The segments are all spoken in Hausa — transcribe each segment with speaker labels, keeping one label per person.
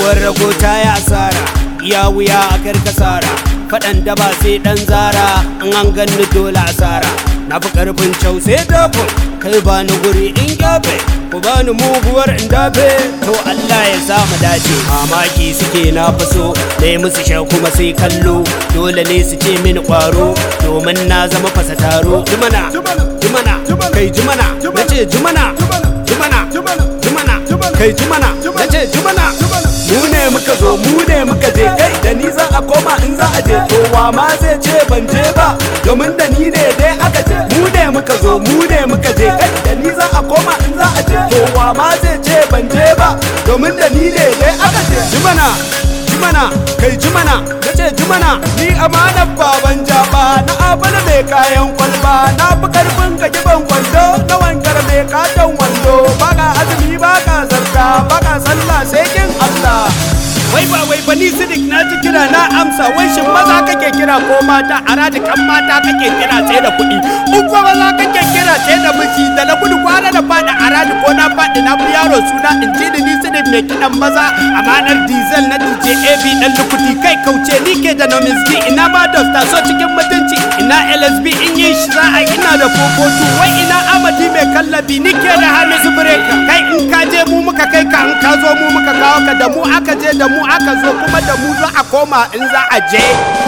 Speaker 1: uwar rago ta yi asara iya wuya a karkasara faɗan da ba sai ɗan zara in an ganni dole asara na fi ƙarfin cau sai dafin kai ba ni guri in gyafe ku ba ni muguwar in dafe to Allah ya sa mu dace mamaki suke na faso na yi musu sha kuma sai kallo dole ne su ce mini ƙwaro domin na zama fasa taro jimana jimana kai jimana na ce jimana jimana jimana kai jimana na ce jimana mu ne muka zo mu ne muka je kai da ni za a koma in za a je kowa ma zai ce ban je ba domin da ni ne dai aka je mu ne muka zo mu ne muka je kai da ni za a koma in za a je kowa ma zai ce ban je ba domin da ni ne dai aka je jimana jimana kai jimana na ce jimana ni amanar baban jaba na abana mai kayan kwalba na fi karfin ka kiban kwando na wankar mai katon wando baka azumi baka zarka baka sallah sai kin Allah wai ba wai ba ni sidik na ji kira na amsa wai shin maza kake kira ko mata a kan mata kake kira sai da kuɗi in ko maza kake kira sai da miji da na gudu kwana da faɗi a radi ko na faɗi na fi yaro suna in ji ni sidik mai kiɗan maza amanar diesel na DJ AB dan lukuti kai kauce ni ke da nomiski ina ba dosta so cikin mutunci ina LSB in yi shi za a ina da fofotu wai ina amadi mai kallabi ni ke da hamisu breaker kai in ka je mu muka kai ka in ka zo mu muka kawo ka da mu aka je da mu aka zo kuma da mu za a koma in za a je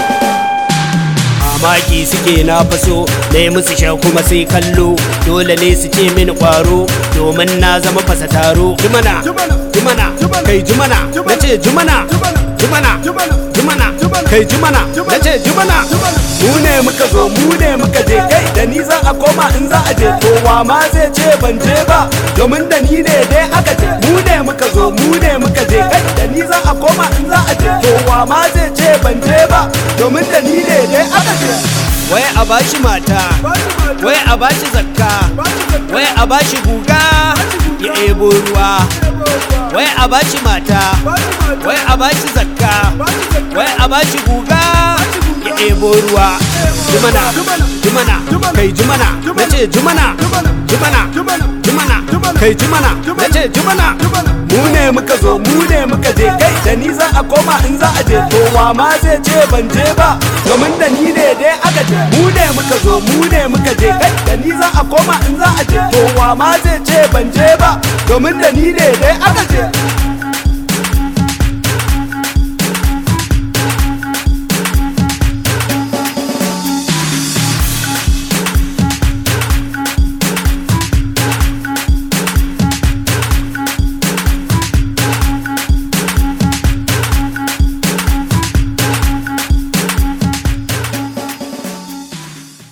Speaker 1: mamaki suke na faso na yi musu sha kuma sai kallo dole ne su ce mini kwaro domin na zama fasa taro jimana jimana kai jimana na ce jimana jimana jimana kai jimana na ce jimana mu ne muka zo mu ne muka je kai da ni za a koma in za a je kowa ma zai ce ban je ba domin da ni ne dai aka je mu ne muka zo mu ne muka je kai da ni za a koma in za a je kowa ma zai ce ban je ba domin da ni ne dai aka je wai a bashi mata wai a bashi zakka wai a bashi guga ya ebo ruwa wai a bashi mata wai a bashi zakka wai a bashi guga ya ebo ruwa jimana jimana kai jimana na ce jimana jimana jimana kai jimana na ce jimana mu ne muka zo mu ne muka je kai da ni za a koma in za a je kowa ma zai ce ban je ba domin da ni ne dai aka je mu ne muka zo mu ne muka je kai da ni za a koma in za a je kowa ma zai ce ban je ba domin da ni ne dai aka je